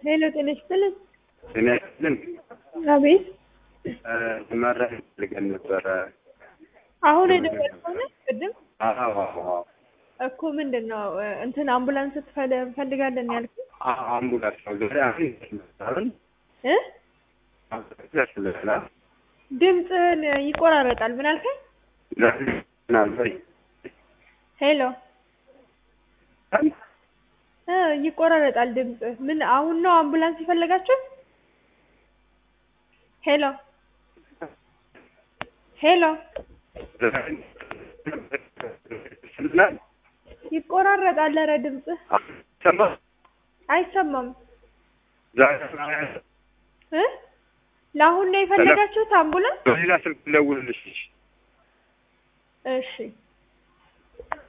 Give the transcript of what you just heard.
ሄሎ ጤና ይስጥልኝ። ጤና ይስጥልን። አቤት መረጃ ፈልገን ነበረ። አሁን የደወልከው ነው? ቅድም አዎ አዎ እኮ ምንድን ነው እንትን አምቡላንስ ትፈል- እንፈልጋለን ያልኩህ አዎ አምቡላንስ ነው ዛሬ አሁን ይመስላል እ ያስፈልጋል ድምፅህን ይቆራረጣል። ምን አልከኝ? ዛሬ ምናልባት ሄሎ እ ይቆራረጣል ድምፅህ። ምን አሁን ነው አምቡላንስ የፈለጋችሁ? ሄሎ ሄሎ ይቆራረጣል። ኧረ ድምፅህ አይሰማም እ ለአሁን ነው የፈለጋችሁት አምቡላንስ? በሌላ ስልክ ልደውልልሽ። እሺ